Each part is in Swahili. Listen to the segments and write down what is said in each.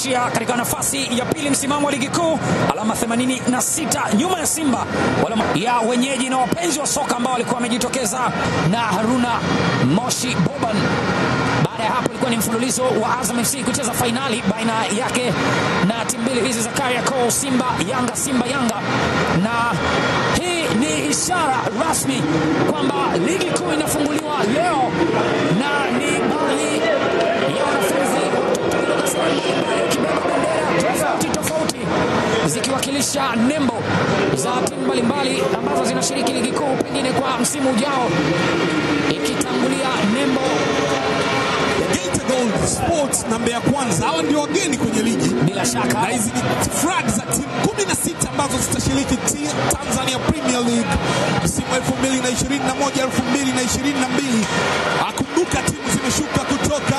wanaishia katika nafasi ya pili msimamo wa ligi kuu, alama 86 nyuma ya Simba wala ya wenyeji na wapenzi wa soka ambao walikuwa wamejitokeza na Haruna Moshi Boban. Baada ya hapo ilikuwa ni mfululizo wa Azam FC kucheza fainali baina yake na timu mbili hizi za Kariakoo, Simba Yanga, Simba Yanga, na hii ni ishara rasmi kwamba ligi kuu inafunguliwa leo na ni baadhi ya wanafunzi kutoka sehemu mbalimbali wakibeba bendera tofauti tofauti zikiwakilisha nembo za timu mbalimbali ambazo zinashiriki ligi kuu pengine kwa msimu ujao, ikitangulia nembo Geita Gold Sports na Mbeya Kwanza, hawa ndio wageni kwenye ligi, bila shaka na hizi ni flag za timu 16 ambazo zitashiriki ti- Tanzania Premier League msimu 2021 2022. Akumbuka timu zimeshuka kutoka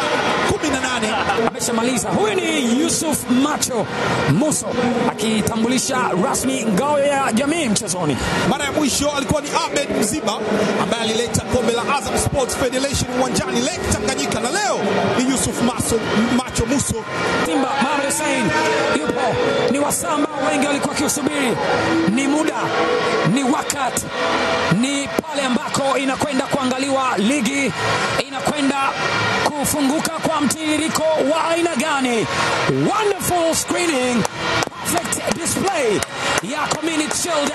18 ameshamaliza. Huyu ni Yusuf Macho Muso akitambulisha rasmi ngao ya jamii mchezoni. Mara ya mwisho alikuwa ni Ahmed Mziba ambaye alileta kombe la Azam Sports Federation uwanjani Lake Tanganyika, na leo ni Yusuf Maso, Macho Muso. Simba Mohamed Hussein yupo, ni wasaa ambao wengi walikuwa wakiusubiri. Ni muda, ni wakati, ni pale ambako inakwenda kuangaliwa ligi inakwenda kufunguka kwa mtiririko wa aina gani. Wonderful screening, perfect display ya Community Shield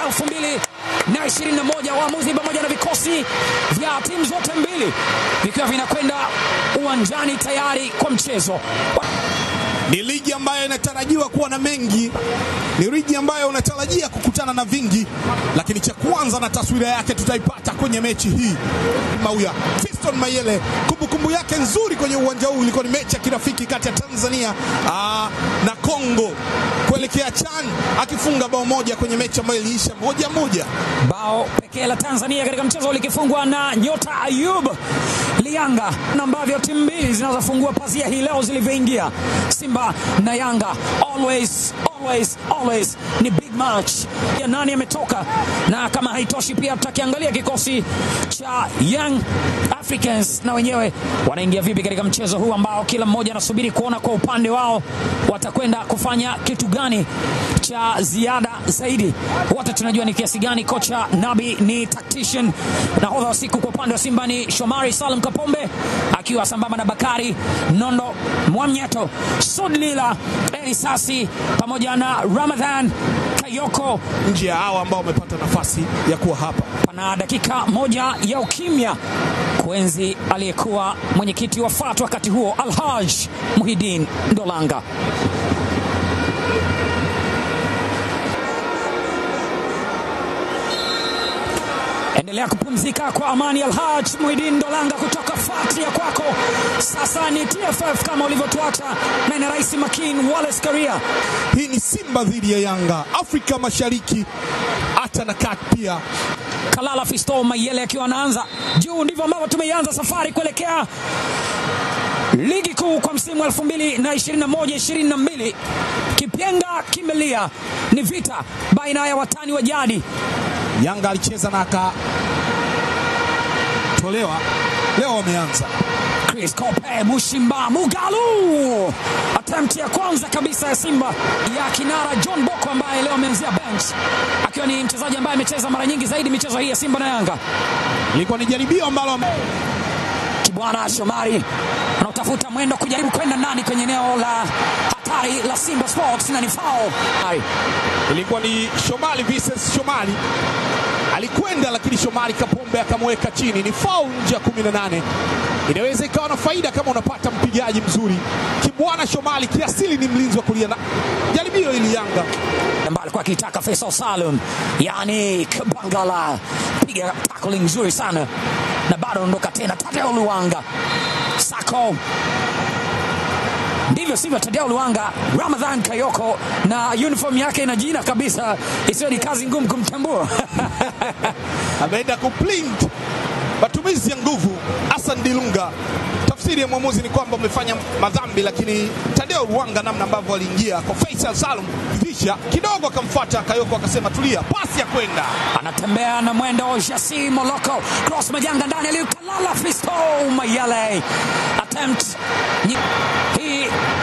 2021 waamuzi pamoja na vikosi vya timu zote mbili vikiwa vinakwenda uwanjani tayari kwa mchezo. Ni ligi ambayo inatarajiwa kuwa na mengi, ni ligi ambayo unatarajia kukutana na vingi, lakini cha kwanza na taswira yake tutaipata kwenye mechi hii. Mauya Fiston Mayele, kumbukumbu yake nzuri kwenye uwanja huu ilikuwa ni mechi ya kirafiki kati ya Tanzania aa, na Kongo kuelekea CHAN, akifunga bao moja kwenye mechi ambayo iliisha moja moja. Bao pekee la Tanzania katika mchezo likifungwa na nyota Ayub Lianga, na ambavyo timu mbili zinazofungua pazia hii leo zilivyoingia, Simba na Yanga. Always, always, always ni big match ya nani ametoka, na kama haitoshi pia tutakiangalia kikosi cha Young Africans na wenyewe wanaingia vipi katika mchezo huu ambao kila mmoja anasubiri kuona kwa upande wao watakwenda kufanya kitu gani cha ziada zaidi. Wote tunajua ni kiasi gani kocha Nabi ni tactician. Nahodha wa siku kwa upande wa Simba ni Shomari Salum Kapombe akiwa sambamba na Bakari Nondo Mwamnyeto, Sudlila Elisasi pamoja na Ramadhan Kayoko. Nje ya hawa ambao wamepata nafasi ya kuwa hapa Pana dakika moja ya ukimya kuenzi aliyekuwa mwenyekiti wa FAT wakati huo Alhaj Muhidin Ndolanga. Endelea kupumzika kwa amani, Alhaj Muhidin Ndolanga kutoka FAT ya kwako. Sasa ni TFF kama ulivyotuacha na ina Rais Makin Wallace Karia. Hii ni Simba dhidi ya Yanga, Afrika Mashariki, hata na kati pia. Kalala Fisto Mayele akiwa anaanza juu. Ndivyo ambavyo tumeianza safari kuelekea ligi kuu kwa msimu 2021 22. Kipyenga kimelia, ni vita baina ya watani wa jadi. Yanga alicheza na akatolewa, leo wameanza Chris Kope Mushimba Mugalu, attempt ya kwanza kabisa ya Simba ya kinara John Boko ambaye leo ameanzia bench akiwa ni mchezaji ambaye amecheza mara nyingi zaidi michezo hii ya Simba na Yanga. ilikuwa ni jaribio ambalo Kibwana Shomari anautafuta mwendo kujaribu kwenda ndani kwenye eneo la hatari la Simba Sports na ni foul. Ai, ilikuwa ni Shomali Vincent Shomali alikwenda, lakini Shomali Kapombe akamweka chini. Ni foul nje ya 18. Inaweza ikawa na faida kama unapata mpigaji mzuri. Kibwana Shomali kiasili ni mlinzi wa kulia, na jaribio hili Yanga ambaye alikuwa akitaka Faisal Salum, yani Bangala, piga tackling nzuri sana na bado anaondoka tena. Tadeo Luanga Sako ndivyo sivyo, Tadeo Luanga, Ramadhan Kayoko na uniform yake ina jina kabisa, isiyo ni kazi ngumu kumtambua ameenda kuplint matumizi ya nguvu. Hassan Dilunga, tafsiri ya mwamuzi ni kwamba umefanya madhambi, lakini Tadeo Ruanga, namna ambavyo aliingia kwa Faisal Salum visha kidogo, akamfuata Kayoko akasema tulia, pasi ya kwenda anatembea na mwendo Jasi Moloko, cross majanga ndani, alikalala Fisto Mayele, attempt Nyi- hii ni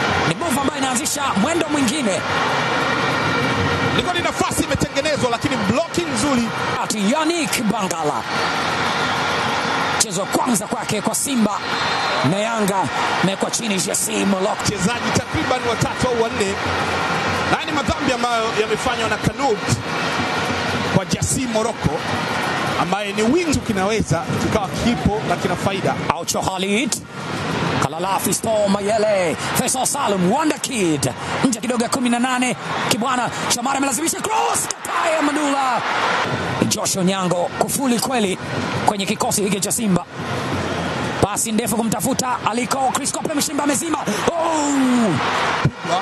move ambayo inaanzisha mwendo mwingine. Ilikuwa ni nafasi imetengenezwa, lakini blocking nzuri. Ati Yannick Bangala, mchezo wa kwanza kwake kwa Simba na Yanga, amewekwa chini Jesse Molok. Wachezaji takriban watatu au wanne, na haya ni madhambi ambayo yamefanywa na Kanut kwa Jasi Moroko ambaye ni wingi, kinaweza kikawa kipo na kina faida. Aucho Khalid Kalala Fisto Mayele Faisal Salum Wonder Kid nje kidogo ya 18 Kibwana Shamara amelazimisha cross Kataya Manula Joshua Nyango kufuli kweli kwenye kikosi hiki cha Simba pasi ndefu kumtafuta aliko Chris Kope mshimba amezima oh! Pigwa.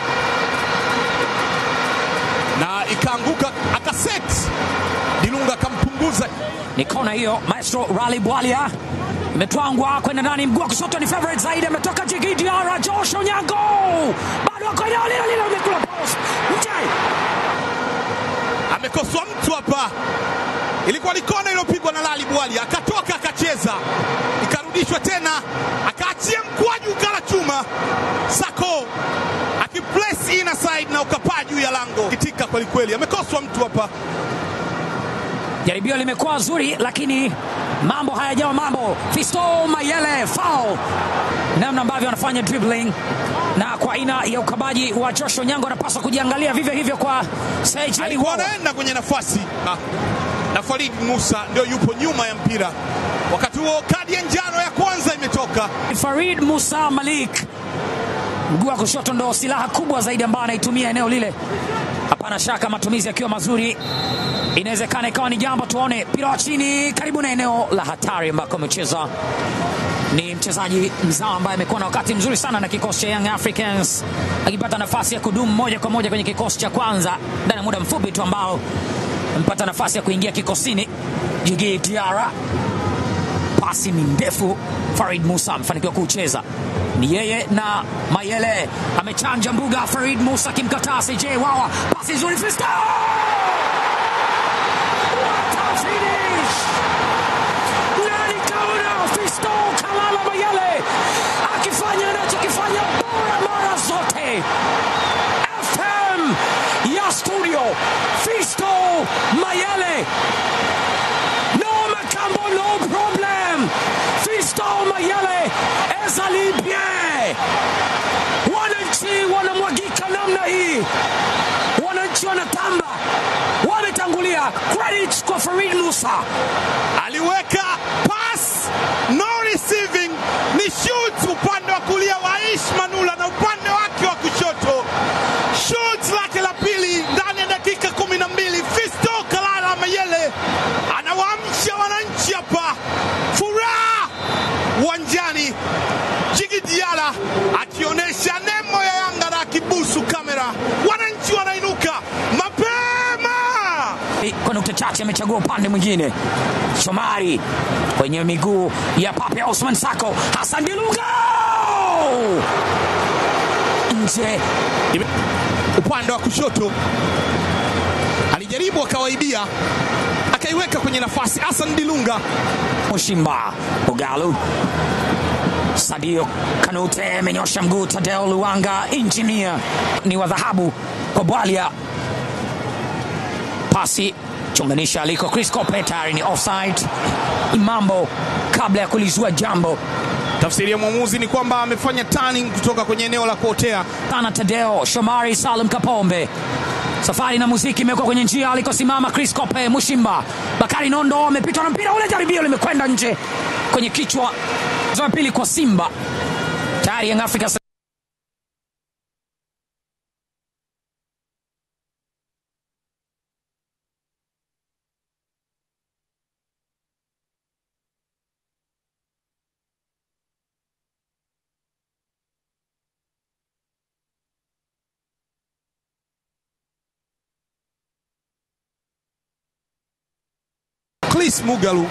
na ikaanguka akaset Dilunga akampunguza ni kona hiyo maestro Rally Bwalia imetwangwa kwenda ndani mguu wa kushoto ni favorite zaidi ametoka Jigi Diara Josh Onyango bado ako eneo lile lile amekula post nje amekoswa mtu hapa. Ilikuwa ni kona iliyopigwa na Lali Bwali, akatoka akacheza, ikarudishwa tena, akaachia mkwaju ukala chuma. Sako akiplace inner side na ukapaa juu ya lango, kitika kweli kweli, amekoswa mtu hapa. jaribio limekuwa zuri lakini mambo hayajawa mambo Fisto Mayele foul namna ambavyo anafanya dribbling na kwa aina ya ukabaji wa Josh Onyango anapaswa kujiangalia vivyo hivyo kwa CJ Alikuwa Wawa. anaenda kwenye nafasi na, na Farid Musa ndio yupo nyuma ya mpira. Wakati huo kadi ya njano ya kwanza imetoka. Farid Musa Malik, mguu wa kushoto ndo silaha kubwa zaidi ambayo anaitumia eneo lile. Hapana shaka matumizi yakiwa mazuri, inawezekana ikawa ni jambo. Tuone mpira wa chini karibu na eneo la hatari ambako amecheza. Ni mchezaji mzao ambaye amekuwa na wakati mzuri sana na kikosi cha Young Africans, akipata nafasi ya kudumu moja kwa moja kwenye kikosi cha kwanza ndani ya muda mfupi tu ambao amepata nafasi ya kuingia kikosini. Jigi Diara pasi ni ndefu. Farid Musa amefanikiwa kucheza, ni yeye na Mayele amechanja mbuga. Farid Musa akimkataa CJ Wawa, pasi nzuri, Fisto What a finish! Nani kaona Fisto Kalala Mayele akifanya anachokifanya bora mara zote. FM ya studio Fisto Mayele No Makambo, no problem. Fisto Mayele ezali bien. Wananchi wanamwagika namna hii, wananchi wanatamba, wametangulia. Credit kwa Farid Musa. aliweka pass no receiving, ni shoot upande wa kulia wa Aish Manula na upande wake wa kushoto shoot lake la pili ndani ya dakika kumi na mbili. Fisto Kalala Mayele anawaamsha wananchi hapa, furaha uwanjani. Jigi Diala akionyesha nembo ya Yanga na akibusu kamera, wananchi wanainuka mapema. Kwa nukta chache amechagua upande mwingine. Shomari kwenye miguu ya Pape Osman Sako. Hassan Dilunga nje Ime- upande wa kushoto alijaribu akawaibia, akaiweka kwenye nafasi. Hassan Dilunga Mushimba Bugalu Sadio Kanute amenyosha mguu. Tadeo Luanga Engineer ni wa dhahabu kwa Bwalia, pasi chunganisha aliko Chris Kope, tayari ni offside. Mambo kabla ya kulizua jambo Tafsiri ya mwamuzi ni kwamba amefanya turning kutoka kwenye eneo la kuotea. sana. Tadeo Shomari Salum Kapombe, safari na muziki imekuwa kwenye njia alikosimama Chris Kope. Mushimba Bakari Nondo amepitwa na mpira ule, jaribio limekwenda nje kwenye kichwa. Za pili kwa Simba tayari Young Africa Chris Mugalu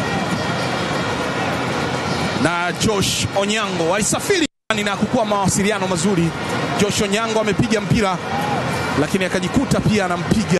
na Josh Onyango walisafiri na kukuwa mawasiliano mazuri. Josh Onyango amepiga mpira lakini akajikuta pia anampiga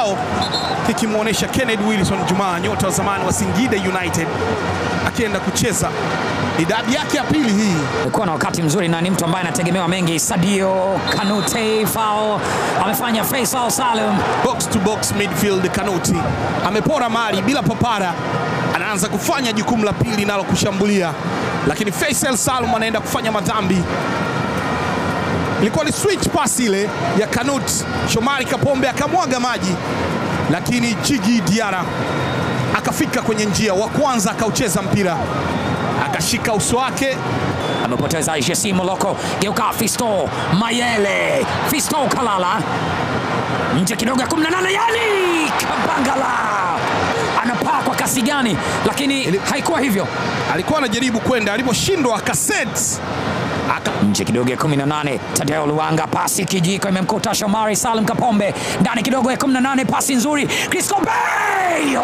kibao kikimwonyesha Kennedy Wilson Juma, nyota wa zamani wa Singida United, akienda kucheza ni dabi yake ya pili hii. Alikuwa na wakati mzuri na ni mtu ambaye anategemewa mengi. Sadio Kanute foul amefanya Faisal Salum. box to box midfield. Kanuti amepora mali bila papara, anaanza kufanya jukumu la pili nalo kushambulia, lakini Faisal Salum anaenda kufanya madhambi. Ilikuwa ni switch pass ile ya Kanut, Shomari Kapombe akamwaga maji, lakini Jigi Diara akafika kwenye njia, wa kwanza akaucheza mpira, akashika uso wake Amepoteza Jesse Moloko, geuka Fisto Mayele, Fisto Kalala nje kidogo ya 18, yani Kabangala anapaa kwa kasi gani, lakini Ili- haikuwa hivyo. alikuwa anajaribu kwenda, aliposhindwa akaset aka nje kidogo ya 18 Tadeo Luanga, pasi kijiko imemkuta Shomari Salum Kapombe ndani kidogo ya 18, pasi nzuri Chris Kobeyo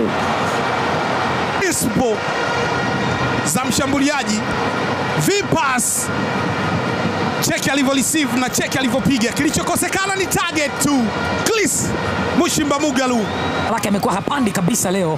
ispo za mshambuliaji vipas cheki alivyo receive na cheki alivyopiga. Kilichokosekana ni target tu. Chris Mushimba Mugalu lake amekuwa hapandi kabisa leo.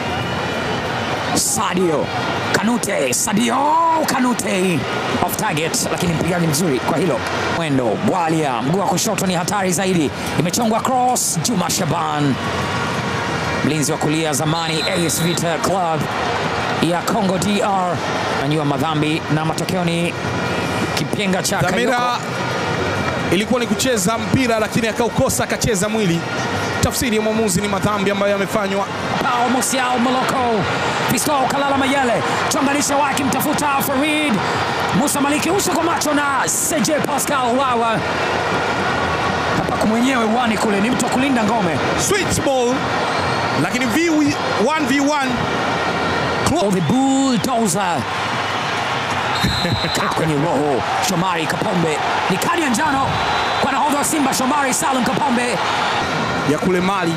Sadio Kanute, Sadio Kanute off target, lakini mpigaji mzuri kwa hilo. Mwendo Bwalia, mguu wa kushoto ni hatari zaidi, imechongwa cross. Juma Shaban, mlinzi wa kulia zamani AS Vita Club ya Congo DR, anajua madhambi na matokeo ni kipenga cha Dhamira Kayoko. ilikuwa ni kucheza mpira, lakini akaukosa, akacheza mwili. Tafsiri ya mwamuzi ni madhambi ambayo yamefanywa. Pao Musiao Moloko, Fisto Kalala Mayele, chonganisha wake mtafuta Farid Musa Maliki, uso kwa macho na CJ Pascal Wawa. Hapa mwenyewe uwani kule ni mtu wa kulinda ngome. Switch ball, lakini v 1v1 Oh, the bulldozer Kaa kwenye roho Shomari Kapombe, ni kadi ya njano kwa nahodha wa Simba Shomari Salum Kapombe. ya kule Mali.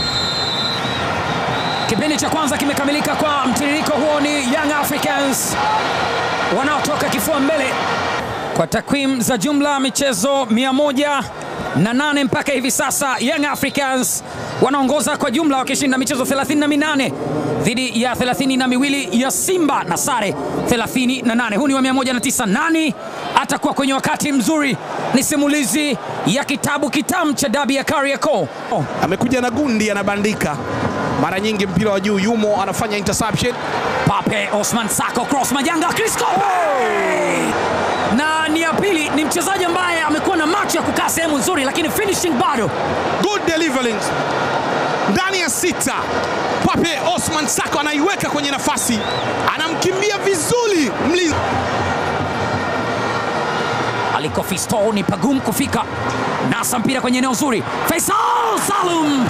Kipindi cha kwanza kimekamilika kwa mtiririko huo, ni Young Africans wanaotoka kifua mbele kwa takwimu za jumla michezo 108 mpaka hivi sasa. Young Africans wanaongoza kwa jumla wakishinda michezo 38 dhidi ya 32 ya Simba na sare 38. Huu ni wa 109. Nani atakuwa kwenye wakati mzuri? Ni simulizi ya kitabu kitamu cha dabi ya Kariakoo. Oh. Amekuja na gundi, anabandika mara nyingi mpira wa juu, yumo anafanya interception. Pape Osman Sako cross majanga Chris Kobe na ni ya pili. Ni mchezaji ambaye amekuwa na macho ya kukaa sehemu nzuri, lakini finishing bado. Good delivery ndani ya sita. Pape Osman Sako anaiweka kwenye nafasi, anamkimbia vizuri mlinzi Aliko Fisto ni pagumu kufika, nasa mpira kwenye eneo zuri. Faisal Salum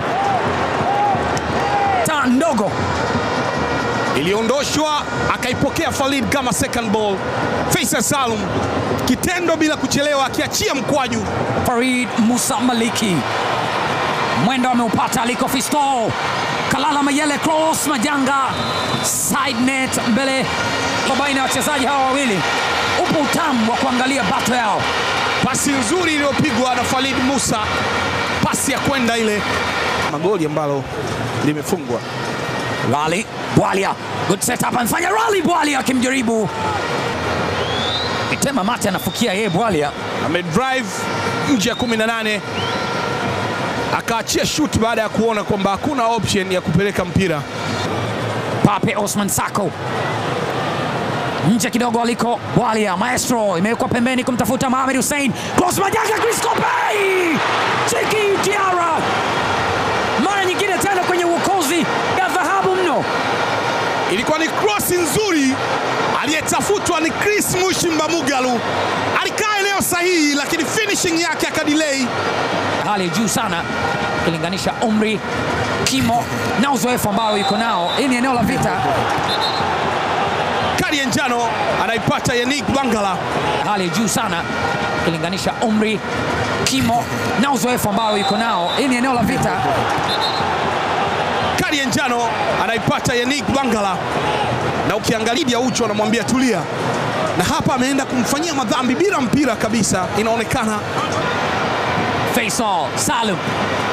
ta ndogo iliondoshwa akaipokea Falid kama second ball. Faisal Salum kitendo bila kuchelewa, akiachia mkwaju. Farid Musa Maliki mwendo ameupata Aliko Fisto Kalala Mayele cross majanga side net mbele kwa baina ya wachezaji hawa wawili. Upo utamu wa kuangalia bato yao. Pasi nzuri iliyopigwa na Falid Musa, pasi ya kwenda ile, magoli ambalo limefungwa. Rally Bwalia, good setup, amefanya rally Bwalia akimjaribu Itema mate anafukia yeye Bwalia. Amedrive nje ya 18 akaachia shoot baada ya kuona kwamba hakuna option ya kupeleka mpira. Pape Osman Sako nje kidogo aliko Bwalia, maestro imewekwa pembeni kumtafuta Mohamed Hussein, cross majanga, Chris Kopei, Chiki Diara, mara nyingine tena kwenye uokozi ya dhahabu mno. Ilikuwa ni cross nzuri, aliyetafutwa ni Chris Mushimba Mugalu, alikaa eneo sahihi, lakini finishing yake akadelay. hali ya juu sana ukilinganisha umri, kimo na uzoefu ambao yuko nao. Hii ni eneo la vita, Kadi ya njano anaipata Yannick Bangala. hali ya juu sana ukilinganisha umri, kimo na uzoefu ambao yuko nao. Hii ni eneo la vita. Kadi ya njano anaipata Yannick Bangala, na ukiangalia ya ucho anamwambia tulia, na hapa ameenda kumfanyia madhambi bila mpira kabisa, inaonekana Faisal Salum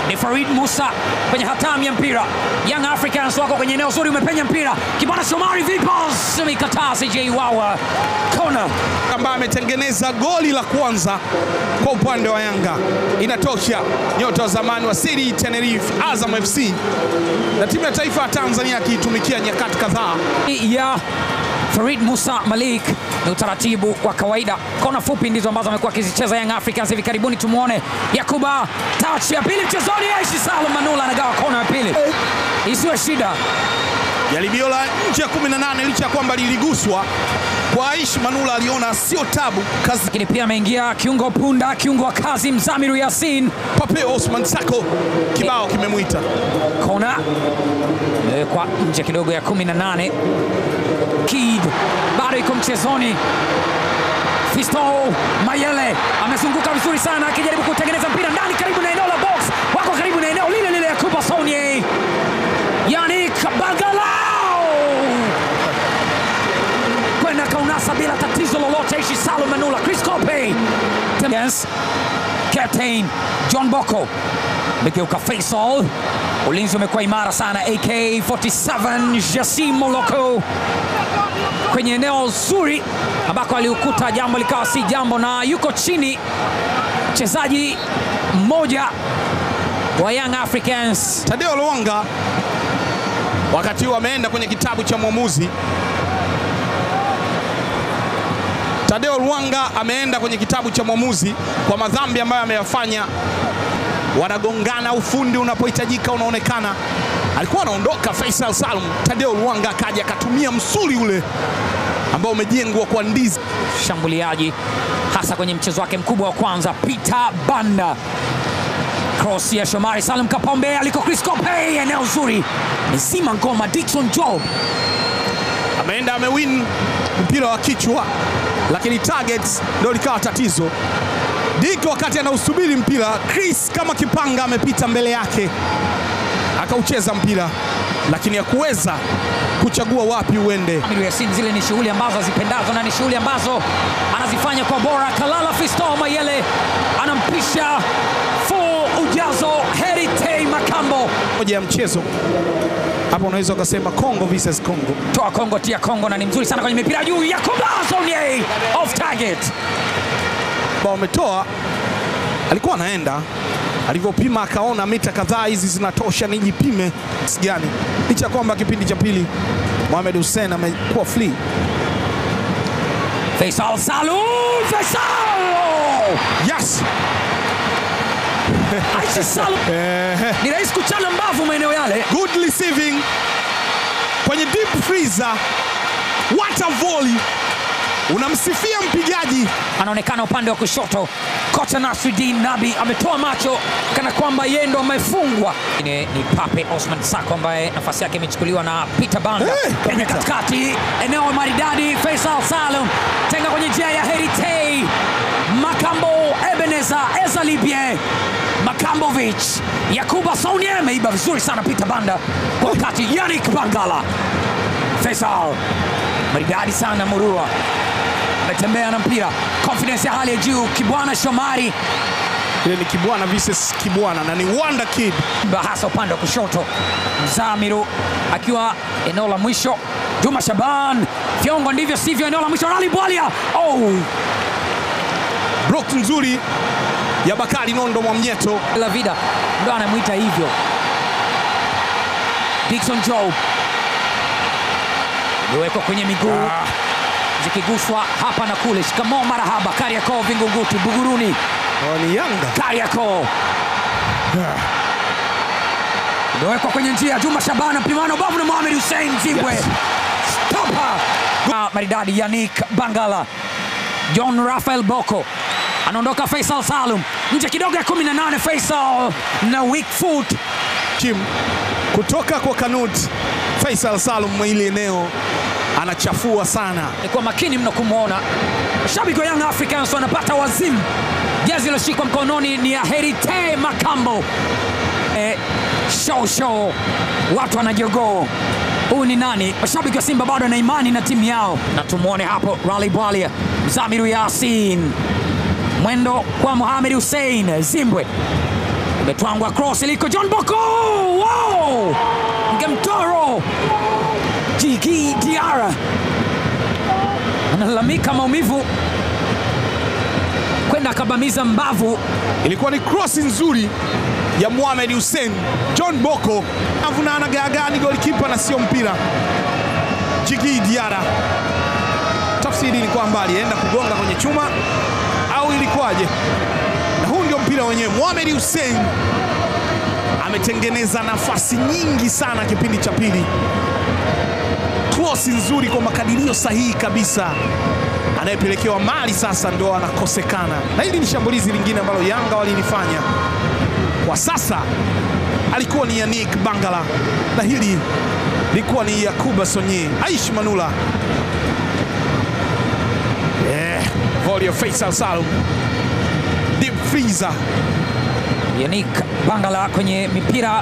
ni Farid Musa kwenye hatamu ya mpira. Young Africans wako kwenye eneo zuri, umepenya mpira. Kibwana Shomari Vipos amekataa CJ Wawa, kona ambaye ametengeneza goli la kwanza kwa upande wa Yanga. Inatosha. Nyota wa zamani wa Siri Tenerife, Azam FC na timu ya taifa ya Tanzania akiitumikia nyakati kadhaa. ya Farid Musa Malik ni utaratibu wa kawaida. Kona fupi ndizo ambazo amekuwa akizicheza Young Africans hivi karibuni. Tumuone Yakuba, touch ya pili mchezoni. Aishi Salum Manula anagawa kona ya pili, isiwe shida. Jaribio la nje ya 18 licha ya kwamba liliguswa kwa Aishi Manula, aliona sio tabu kazi. Lakini pia ameingia kiungo punda, kiungo wa kazi Mzamiru Yasin. Papeo Osman Sako kibao kimemwita. Kona imewekwa nje kidogo ya 18. Kid bado iko mchezoni. Fisto Mayele amezunguka vizuri sana akijaribu kutengeneza mpira ndani karibu na eneo la box. Wako karibu na eneo lile lile ya Kuba Sonye. Yannick Bagalao kwenda kaunasa bila tatizo lolote. Ishi Salum Manula, Chris Kope, yes. Captain John Boko amegeuka Faisal. Ulinzi umekuwa imara sana. AK47 Jasim Moloko kwenye eneo zuri ambako aliukuta jambo likawa si jambo, na yuko chini mchezaji mmoja wa Young Africans Tadeo Luanga wakati huu ameenda kwenye kitabu cha mwamuzi. Tadeo Luanga ameenda kwenye kitabu cha mwamuzi kwa madhambi ambayo ameyafanya. Wanagongana, ufundi unapohitajika unaonekana. Alikuwa anaondoka Faisal Salum, Tadeo Luanga akaja akatumia msuli ule ambao umejengwa kwa ndizi. shambuliaji hasa kwenye mchezo wake mkubwa wa kwanza. Peter Banda, cross ya Shomari Salum Kapombe aliko Chris Kope, eneo zuri mzima ngoma. Dickson Job ameenda amewin mpira wa kichwa, lakini targets ndio likawa tatizo. Dick wakati anausubiri mpira, Chris kama kipanga amepita mbele yake akaucheza mpira, lakini hakuweza kuchagua wapi uende. Amiru Yasin, zile ni shughuli ambazo azipendazo na ni shughuli ambazo anazifanya kwa bora. Kalala Fisto Mayele anampisha full ujazo Herite Makambo. Moja ya mchezo hapa unaweza ukasema Congo versus Congo. Toa Kongo tia Kongo, na ni mzuri sana kwenye mipira juu ya Sonye off target. ambao wametoa, alikuwa anaenda alivyopima, akaona mita kadhaa hizi zinatosha, nijipime kiasi gani, licha ya kwamba kipindi cha pili Mohamed Hussein amekuwa free. Faisal Salum, Faisal Yes. Aishi Salum Ehe. ni rahisi kuchana mbavu maeneo yale. Good receiving kwenye deep freezer. What a volley! Unamsifia mpigaji anaonekana upande wa kushoto. Kocha Nasruddin Nabi ametoa macho kana kwamba yeye ndo amefungwa. Ni, ni Pape Osman Sako ambaye nafasi yake imechukuliwa na Peter Banda Hey, kwenye kabisa. katikati, eneo maridadi. Faisal Salum tenga kwenye njia ya Herite Makambo, Ebeneza Ezalibie Makambovic, Yakuba Sonie ameiba vizuri sana Peter Banda kwa wakati Yannick Bangala. Faisal maridadi sana, Murua ametembea na mpira, confidence ya hali ya juu. Kibwana Shomari ile ni Kibwana versus Kibwana na ni Wonder Kid. hasa upande wa kushoto, Mzamiru akiwa eneo la mwisho, Juma Shaban Fyongo, ndivyo sivyo, eneo la mwisho, Rali Bwalia oh, Block nzuri ya Bakari Nondo Mwamnyeto. la vida ndo anamwita hivyo. Dickson Job imewekwa kwenye miguu zikiguswa hapa na kule. Shikamoo marahaba, Kariakoo, Vingunguti, Buguruni, Hawa ni Yanga. Kariakoo imewekwa kwenye njia. Juma Shabana mpimano bavu na Mohamed Hussein Zimbwe Yes. Stopa. Ah, maridadi Yannick Bangala, John Rafael Boko anaondoka. Faisal Salum nje kidogo ya 18. Faisal na weak foot Kim kutoka kwa Kanut Faisal Salum ile eneo anachafua sana. Nikuwa makini mno kumwona. Mashabiki wa Young Africans wanapata wazimu. Jezi iliyoshikwa mkononi ni ya Herite Makambo. E, show show, watu wanajogoo. Huyu ni nani? Mashabiki wa Simba bado wana imani na timu yao, na tumwone hapo Rally Bwalia, Mzamiru Yasin, mwendo kwa Mohamed Hussein Zimbwe, Imetwangwa cross iliko John Boko. Wow! Ngemtoro Jigi Diara analalamika maumivu, kwenda akabamiza mbavu. Ilikuwa ni cross nzuri ya Mohamed Hussein. John Boko avuna anagaagani golikipa na sio mpira. Jigi Diara, tafsiri ni kwamba alienda kugonga kwenye chuma au ilikuwaje? Na huu ndio mpira wenyewe. Mohamed Hussein ametengeneza nafasi nyingi sana kipindi cha pili, cross nzuri kwa makadirio sahihi kabisa anayepelekewa mali sasa ndo anakosekana, na hili ni shambulizi lingine ambalo Yanga walilifanya kwa sasa. Alikuwa ni Yannick Bangala na hili likuwa ni Yakuba Sonye. Aish Manula, eh, volley of Faisal Salum, deep freezer. Yannick Bangala kwenye mipira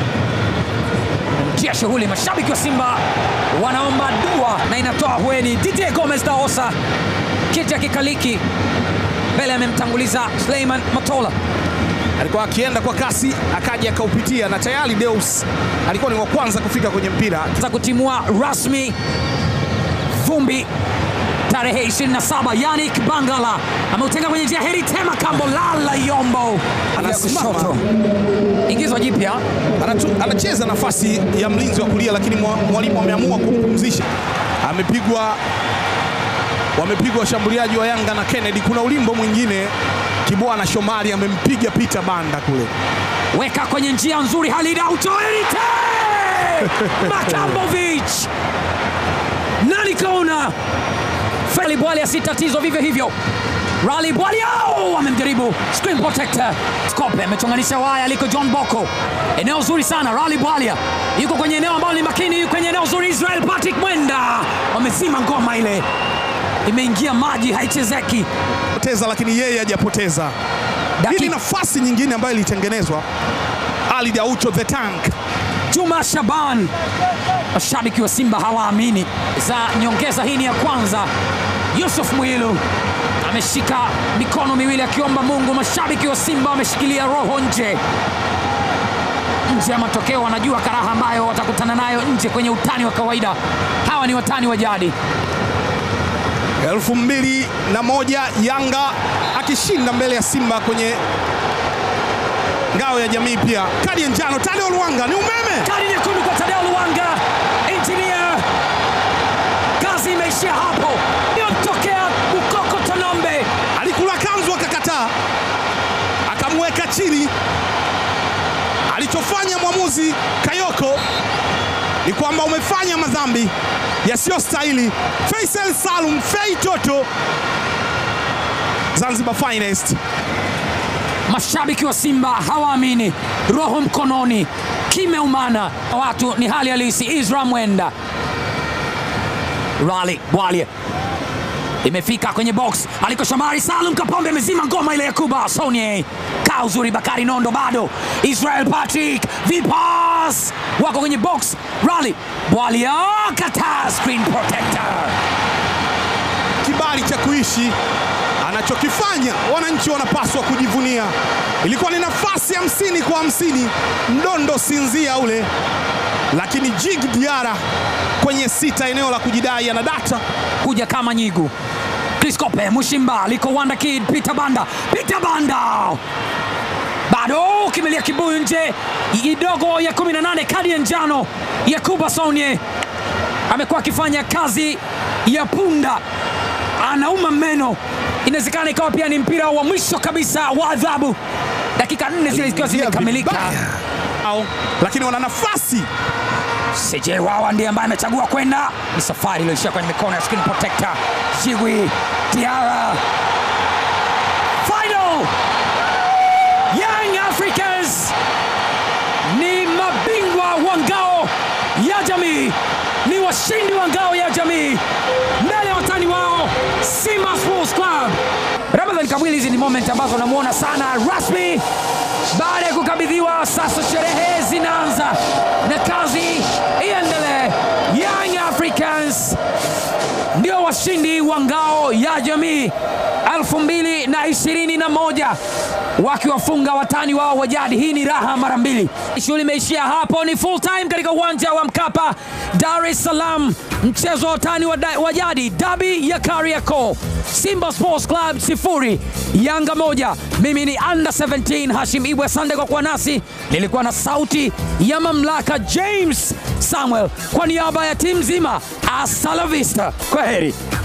mtia shughuli. Mashabiki wa Simba wanaomba dua na inatoa hueni. DJ Gomez Daosa kiti akikaliki mbele, amemtanguliza Suleiman Matola. Alikuwa akienda kwa kasi, akaja akaupitia, na tayari Deus alikuwa ni wa kwanza kufika kwenye mpira. za kutimua rasmi vumbi tarehe 27. Yannick Bangala ameutenga kwenye njia heri tema kambo lala yombo Anasimama. Ya kushoto. ingizwa jipya Anatu- anacheza nafasi ya mlinzi wa kulia, lakini mwa- mwalimu ameamua kumpumzisha. Amepigwa, wamepigwa washambuliaji wa Yanga na Kennedy. Kuna ulimbo mwingine Kibwana Shomari amempiga Peter Banda kule. weka kwenye njia nzuri Halida Utoerite Makambovic nani kaona Feli Bwali si tatizo vivyo hivyo Rally Bwali au amemjaribu screen protector Skope amechonganisha waya aliko John Boko eneo zuri sana Rally Bwalia yuko kwenye eneo ambalo ni makini yuko kwenye eneo zuri Israel Patrick Mwenda wamezima ngoma ile imeingia maji haichezeki Poteza, lakini yeye hajapoteza. Hii Daki- ni nafasi nyingine ambayo ilitengenezwa. Ali Daucho the Tank Juma Shaban. Mashabiki wa Simba hawaamini za nyongeza hii ni ya kwanza. Yusuf Mwilu ameshika mikono miwili akiomba Mungu. Mashabiki wa Simba wameshikilia roho nje nje ya matokeo, wanajua karaha ambayo watakutana nayo nje kwenye utani wa kawaida. Hawa ni watani wa jadi. elfu mbili na moja Yanga akishinda mbele ya Simba kwenye ngao ya jamii. Pia kadi ya njano Tadeo Luanga ni umeme. Kadi nyekundu kwa Tadeo Luanga, injinia. Kazi imeishia hapo, iliyotokea Bukoko Tonombe. Alikula kanzu akakataa, akamweka chini. Alichofanya mwamuzi Kayoko ni kwamba umefanya madhambi yasiyostahili. Faisal Salum Fei Toto, Zanzibar finest. Mashabiki wa Simba hawaamini, roho mkononi, kimeumana. Watu ni hali halisi. Isra Mwenda, Rali Bwalia imefika kwenye box aliko Shamari Salum Kapombe amezima ngoma ile ya Kuba Sonye kaa uzuri. Bakari Nondo bado, Israel Patrick vipas wako kwenye box. Rali Bwalia kata screen protector kibali cha kuishi anachokifanya wananchi wanapaswa kujivunia. Ilikuwa ni nafasi hamsini kwa hamsini, mdondo sinzia ule, lakini Jig Diara kwenye sita, eneo la kujidai, ana data kuja kama nyigu. Chris Kope, Mushimba, liko Wanda Kid, Peter Banda, Peter Banda bado kimelia kibuyu nje, idogo ya 18, kadi ya njano ya Kuba Sonye. Amekuwa akifanya kazi ya punda, anauma meno. Inawezekana ikawa pia ni mpira wa mwisho kabisa wa adhabu, dakika nne zile zikiwa zimekamilika. Vibaya. Au, lakini wana nafasi CJ Wawa ndiye ambaye amechagua kwenda. Ni safari iliyoishia kwenye mikono ya screen protector Jigwi Diara. Final Young Africans ni mabingwa wa ngao ya jamii, ni washindi wa ngao ya jamii mbele ya watani wao Simba Sports Club. Ramadhan Kabwili, hizi ni moment ambazo namuona sana rasmi baada ya kukabidhiwa. Sasa sherehe zinaanza na kazi iendelee. Young Africans ndio washindi wa ngao ya jamii 2021 wakiwafunga watani wao wa jadi. Hii ni raha mara mbili. Shughuli imeishia hapo, ni full time katika uwanja wa Mkapa, Dar es Salaam, mchezo wa watani wa da- wa jadi, dabi ya Kariakoo. Simba Sports Club sifuri Yanga moja. Mimi ni under 17 Hashim Ibwe, asante kwa kuwa nasi. Nilikuwa na sauti ya mamlaka James Samuel kwa niaba ya timu nzima. Hasta la vista, kwa heri.